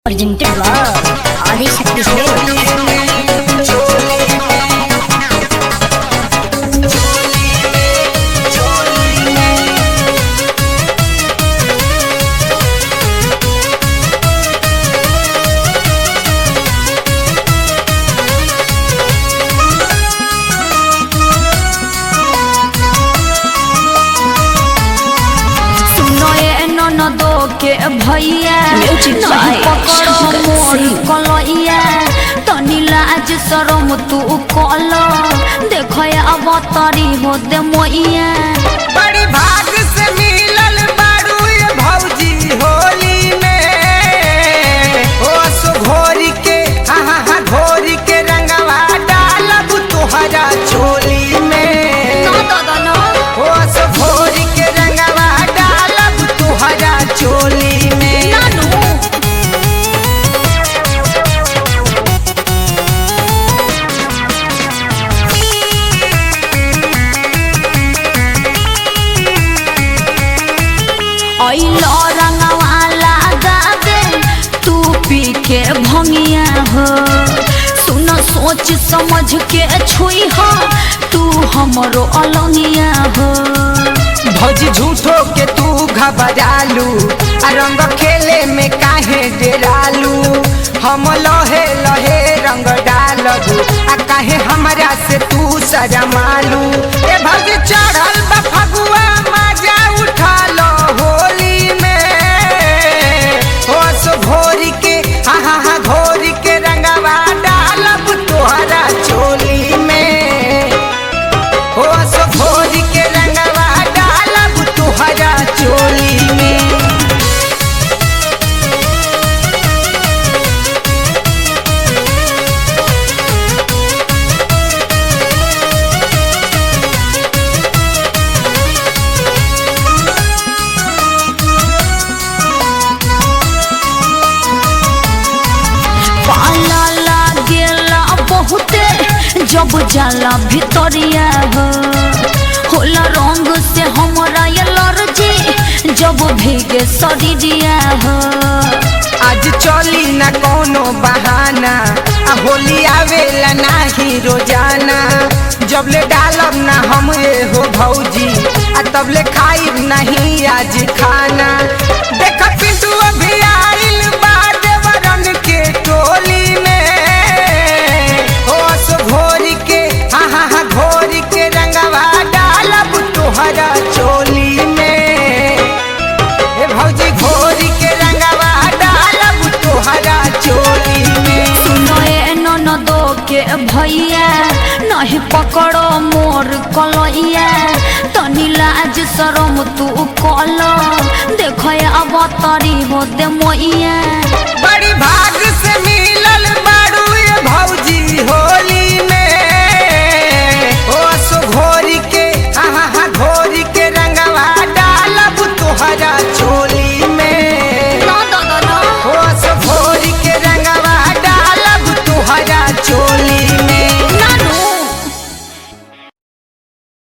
Presented by Adi Shakti Sale. सुनो ये ननदो के भैया Music नहीं by पकड़ो Shankar मोर Singh. कलैया तनी लाज शरम तू कल देखो अब तरी हो दे मोइया बड़ी भाग से मिलल बारू ये भौजी होली में ओ सो घोरी के हाँ हाँ हाँ घोरी के रंगवा डालब तोहरा चोली में ना दादा ना ओ सो घोरी के रंगवा डालब तोहरा चोली में नानू ऐलो रंगवाला गावे तू पी के भंगिया हो सुन सोच समझ के छुई हो तू हमरो अलंगिया हो भौजी झूठो के तू घबरालू आ रंग खेले में काहे डेरालू हम लहे लहे रंग डालबू आ काहे हमरा से तू शरमालू ए भौजी चढ़ल बा फगुआ मजा उठा लो होली में हो सो घोरी के हाँ हाँ हाँ घोरी के रंगवा डालब तोहरा चोली में हो सो भोज के रंगवा डालब तुहरा चोली में पाला लागेला बहुते जब जाला भितरिया हो होला रंग से हमरा ये लर्जी जब भीगे शरीरिया हो आज चली न कोनो बहाना आ होली आवेला नाही रोजाना जबले डालब ना हम ये हो भौजी आ तबले खाइब नहीं आज खाना देख पिंटू अभी आइल बा देवरन के टोली में हो सो घोरी के हाँ हाँ हाँ घोरी के रंगवा डालब तोहरा चोली में ए भौजी घोरी के रंगवा डालब तोहरा चोली में सुनो ए ननदो के भैया नहीं पकड़ो मोर कलैया तनी लाज शरम तू कल देखो अब तरी हो दे मोइया